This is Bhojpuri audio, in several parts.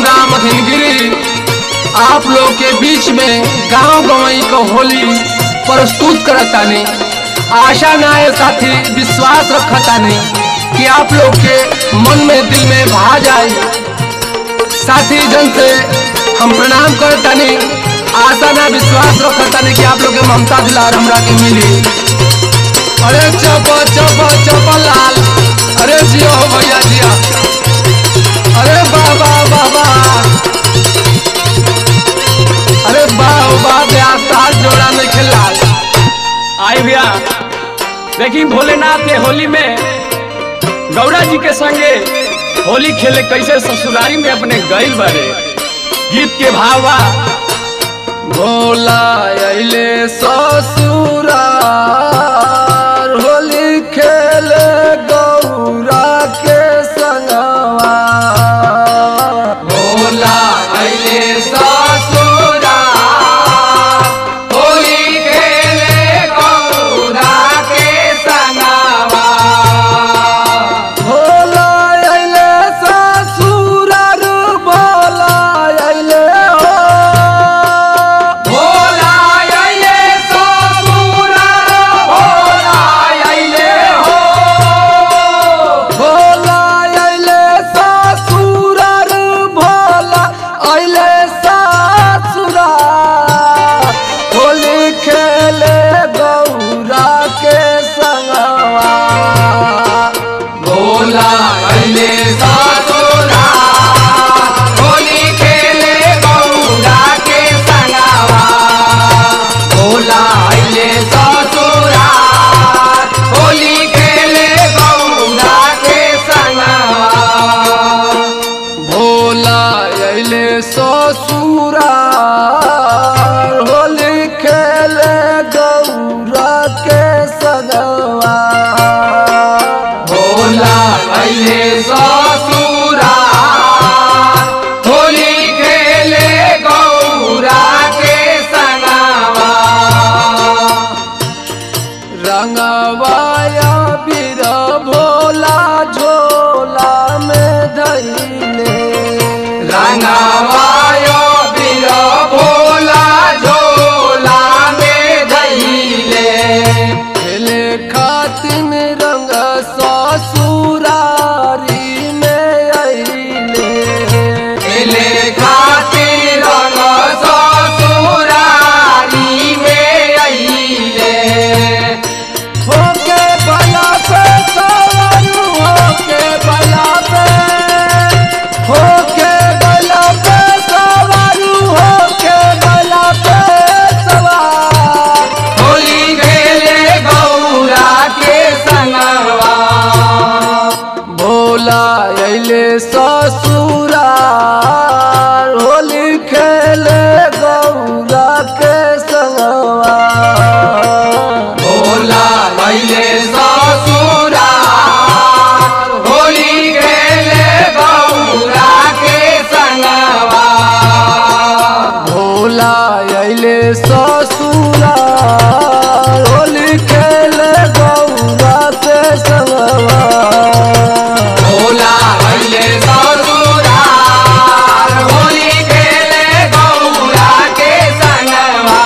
राम हिनगिरी आप लोग के बीच में गांव गवई को होली प्रस्तुत करतानी आशा ना है साथी विश्वास रखतानी कि आप लोग के मन में दिल में भा जाए साथी जन से हम प्रणाम करतानी आशा ना विश्वास रखतानी कि आप लोग के ममता दिलार हमरा के मिली अरे चप चप चप लाल अरे जियो हो भैया जिया अरे बाबा बाबा अरे वाह वाह ब्याह तार जोड़ा में खेला आई भैया देखी भोलेनाथ के होली में गौरा जी के संगे होली खेले कैसे ससुरारी में अपने गईल बारे गीत के भावा भोला अइले ससुरार होली खेले गौरा के संगवा भोला अइले ससुरार होली खेले गौरा के संगवा भोला अइले ससुरार भोला अइले हो भोला अइले ससुरार भोला अइले हो भोला अइले ससुरार भोला अइले ससुरार होली खेले गौरा के संगवा भोला अइले ससुरार होली खेले गौरा के संगवा भोला अइले ससुरार होली खेले गौरा के संगवा भोला अइले ससुरार होली खेले गौरा के संगवा भोला अइले ससुरार होली खेले गौरा के संगवा रंगवाया बीर भोला झोला में धैले रंगवाया बीर भोला झोला में धैले खेले खातिन रंग ससुरारी में अइले खेले खातिर रंग ससुरारी में अइले होके बला पे सवार होके बला पे होके बला पे सवार होके बला पे सवार होली खेले गौरा के संगवा भोला अइले ससुरार होली खेले गौरा के संगवा भोला अइले ससुरार होली खेले गौरा के संगवा भोला अइले ससुरार होली खेले गौरा के संगवा भोला अइले ससुरार होली खेले गौरा के संगवा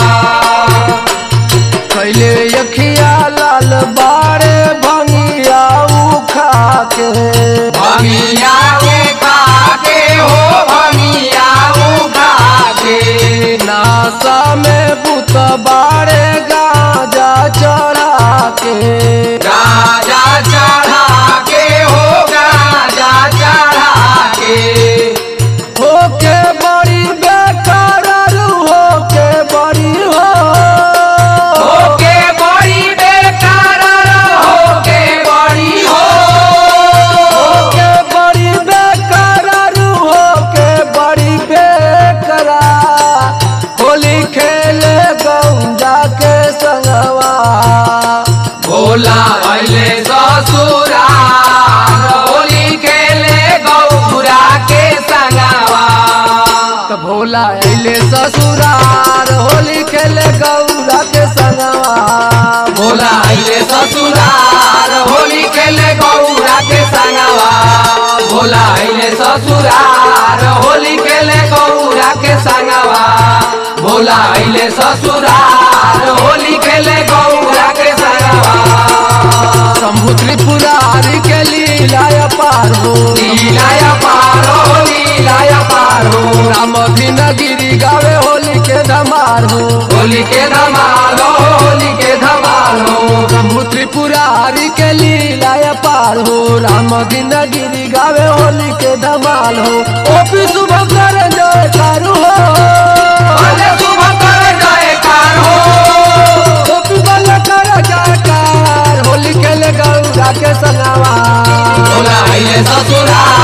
कैले यखिया लाल बारे भंगिया उखा के भंगिया के खा के हो भंगिया उखा के नासा में बुत बारे गाजा चढ़ा के गाजा चढ़ा के हो गाजा चढ़ा के होके बड़ी बेकार होके बड़ी हो होके बड़ी बेकार होके बड़ी हो होके बड़ी बेकार होके बड़ी बेकार होली खेले गौजा के संगवा भोला अइले ससुरार होली खेले गौरा के संगवा त भोला अइले ससुरार होली खेले गौरा के संगवा भोला अइले ससुरार होली खेले गौरा के संगवा भोला आइले ससुरार होली खेले गौरा के संगवा भोला आइले ससुरार होली खेले गौरा के संगवा शंभु त्रिपुरारी के लीला पार हो लीलाया पारो लीलाया पारो रामधीन गिरी गावे होली के धमार हो होली के धमालो होली के धमालो शंभु त्रिपुरारी के लीला पार हो रामधीन गिरी गावे होली के धमाल हो ओपी शुभ कर जय कारू हो भले सुबह कर जयकार हो ओपी बल कर जयकार होली खेले गौरा के संगवा भोला आइले ससुरार